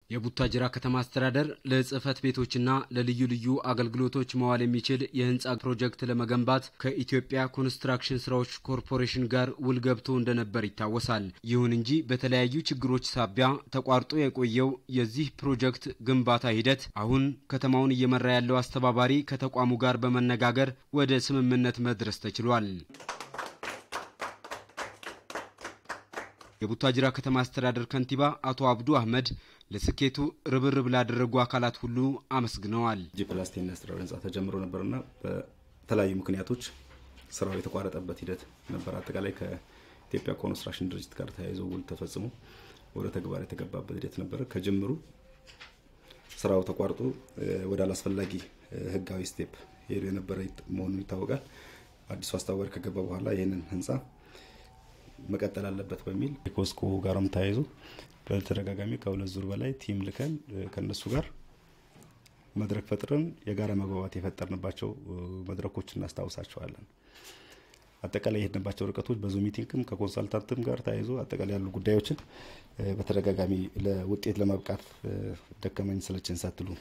የቡታጅራ ከተማ አስተዳደር ለጽህፈት ቤቶችና ለልዩ ልዩ አገልግሎቶች መዋል የሚችል የህንፃ ፕሮጀክት ለመገንባት ከኢትዮጵያ ኮንስትራክሽን ስራዎች ኮርፖሬሽን ጋር ውል ገብቶ እንደነበር ይታወሳል። ይሁን እንጂ በተለያዩ ችግሮች ሳቢያ ተቋርጦ የቆየው የዚህ ፕሮጀክት ግንባታ ሂደት አሁን ከተማውን እየመራ ያለው አስተባባሪ ከተቋሙ ጋር በመነጋገር ወደ ስምምነት መድረስ ተችሏል። የቡታጅራ ከተማ አስተዳደር ከንቲባ አቶ አብዱ አህመድ ለስኬቱ ርብርብ ላደረጉ አካላት ሁሉ አመስግነዋል። ጂ ፕላስ ቴን ኢንዱስትሪያል ህንፃ ተጀምሮ ነበርና በተለያዩ ምክንያቶች ስራው የተቋረጠበት ሂደት ነበር። አጠቃላይ ከኢትዮጵያ ኮንስትራክሽን ድርጅት ጋር ተያይዞ ውል ተፈጽሞ ወደ ተግባር የተገባበት ሂደት ነበረ። ከጅምሩ ስራው ተቋርጦ ወደ አላስፈላጊ ህጋዊ ስቴፕ ሄዶ የነበረ መሆኑ ይታወቃል። አዲሱ አስተባባሪ ከገባ በኋላ ይህንን ህንፃ መቀጠል አለበት በሚል የኮስኮ ጋርም ተያይዞ በተደጋጋሚ ከሁለት ዙር በላይ ቲም ልከን ከነሱ ጋር መድረክ ፈጥረን የጋራ መግባባት የፈጠርንባቸው መድረኮች እናስታውሳቸዋለን። አጠቃላይ የሄድንባቸው ርቀቶች በዙ ሚቲንግም ከኮንሳልታንትም ጋር ተያይዞ አጠቃላይ ያሉ ጉዳዮችን በተደጋጋሚ ለውጤት ለማብቃት ደከመኝ ስለችን ሳትሉ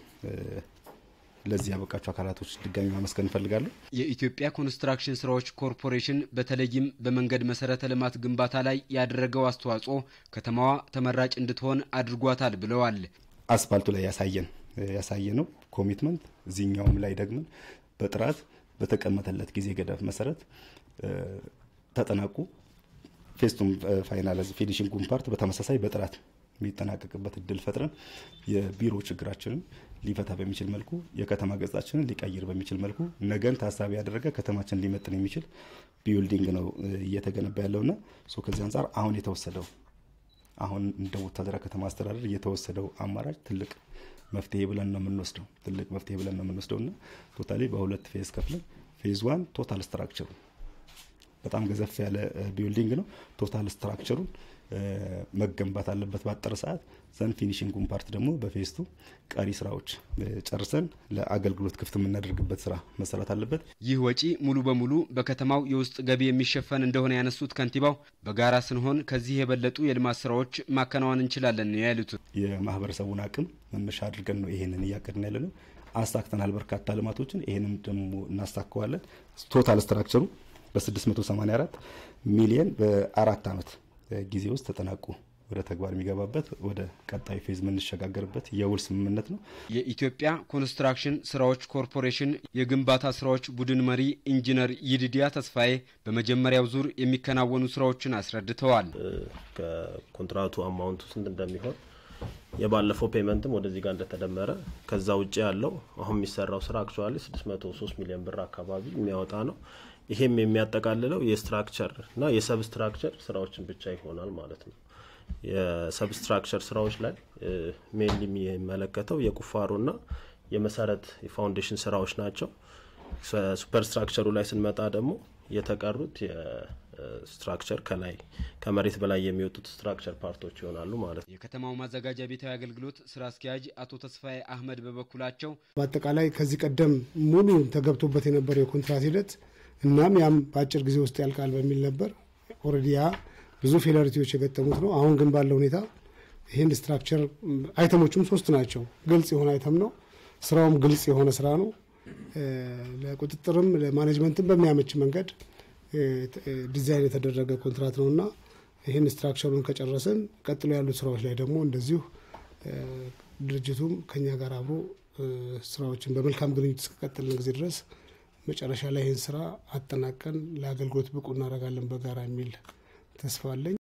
ለዚህ ያበቃቸው አካላቶች ድጋሚ ማመስገን እንፈልጋለን። የኢትዮጵያ ኮንስትራክሽን ስራዎች ኮርፖሬሽን በተለይም በመንገድ መሰረተ ልማት ግንባታ ላይ ያደረገው አስተዋጽኦ ከተማዋ ተመራጭ እንድትሆን አድርጓታል ብለዋል። አስፋልቱ ላይ ያሳየን ያሳየ ነው ኮሚትመንት እዚህኛውም ላይ ደግመን በጥራት በተቀመጠለት ጊዜ ገደብ መሰረት ተጠናቁ ፌስቱም ፋይናል ፊኒሽንጉን ፓርት በተመሳሳይ በጥራት የሚጠናቀቅበት እድል ፈጥረን የቢሮ ችግራችንን ሊፈታ በሚችል መልኩ የከተማ ገጻችንን ሊቀይር በሚችል መልኩ ነገን ታሳቢ ያደረገ ከተማችን ሊመጥን የሚችል ቢልዲንግ ነው እየተገነባ ያለውና ከዚህ አንጻር አሁን የተወሰደው አሁን እንደ ቡታጅራ ከተማ አስተዳደር የተወሰደው አማራጭ ትልቅ መፍትሄ ብለን ነው የምንወስደው ትልቅ መፍትሄ ብለን ነው የምንወስደው እና ቶታሊ በሁለት ፌዝ ከፍለን ፌዝ ዋን ቶታል ስትራክቸሩ በጣም ገዘፍ ያለ ቢልዲንግ ነው። ቶታል ስትራክቸሩን መገንባት አለበት ባጠረ ሰዓት ዘን ፊኒሽንጉን ፓርት ደግሞ በፌስቱ ቀሪ ስራዎች ጨርሰን ለአገልግሎት ክፍት የምናደርግበት ስራ መሰራት አለበት። ይህ ወጪ ሙሉ በሙሉ በከተማው የውስጥ ገቢ የሚሸፈን እንደሆነ ያነሱት ከንቲባው በጋራ ስንሆን ከዚህ የበለጡ የልማት ስራዎች ማከናወን እንችላለን ነው ያሉት። የማህበረሰቡን አቅም መነሻ አድርገን ነው ይሄንን እያቀድን ያለ ነው። አሳክተናል በርካታ ልማቶችን። ይሄንም ደግሞ እናሳካዋለን። ቶታል ስትራክቸሩ በ684 ሚሊየን በአራት ዓመት ጊዜ ውስጥ ተጠናቁ ወደ ተግባር የሚገባበት ወደ ቀጣዩ ፌዝ የምንሸጋገርበት የውል ስምምነት ነው። የኢትዮጵያ ኮንስትራክሽን ስራዎች ኮርፖሬሽን የግንባታ ስራዎች ቡድን መሪ ኢንጂነር ይድዲያ ተስፋዬ በመጀመሪያው ዙር የሚከናወኑ ስራዎችን አስረድተዋል። ከኮንትራቱ አማውንቱ ስንት እንደሚሆን የባለፈው ፔመንትም ወደዚህ ጋር እንደተደመረ ከዛ ውጭ ያለው አሁን የሚሰራው ስራ አክቹዋሊ 603 ሚሊዮን ብር አካባቢ የሚያወጣ ነው። ይሄም የሚያጠቃልለው የስትራክቸር እና የሰብስትራክቸር ስራዎችን ብቻ ይሆናል ማለት ነው። የሰብስትራክቸር ስራዎች ላይ ሜንሊ የሚመለከተው የቁፋሮና የመሰረት የፋውንዴሽን ስራዎች ናቸው። ሱፐርስትራክቸሩ ላይ ስንመጣ ደግሞ የተቀሩት የስትራክቸር ከላይ ከመሬት በላይ የሚወጡት ስትራክቸር ፓርቶች ይሆናሉ ማለት ነው። የከተማው ማዘጋጃ ቤታዊ አገልግሎት ስራ አስኪያጅ አቶ ተስፋዬ አህመድ በበኩላቸው በአጠቃላይ ከዚህ ቀደም ሙሉ ተገብቶበት የነበረው የኮንትራት ሂደት እናም ያም በአጭር ጊዜ ውስጥ ያልቃል በሚል ነበር። ኦልሬዲ ያ ብዙ ፌለሪቲዎች የገጠሙት ነው። አሁን ግን ባለው ሁኔታ ይህን ስትራክቸር አይተሞቹም ሶስት ናቸው። ግልጽ የሆነ አይተም ነው። ስራውም ግልጽ የሆነ ስራ ነው። ለቁጥጥርም ለማኔጅመንትም በሚያመች መንገድ ዲዛይን የተደረገ ኮንትራት ነው እና ይህን ስትራክቸሩን ከጨረስን ቀጥሎ ያሉት ስራዎች ላይ ደግሞ እንደዚሁ ድርጅቱም ከኛ ጋር አብሮ ስራዎችን በመልካም ግንኙነት እስከቀጠልን ጊዜ ድረስ መጨረሻ ላይ ይህን ስራ አጠናቀን ለአገልግሎት ብቁ እናደርጋለን በጋራ የሚል ተስፋ አለኝ።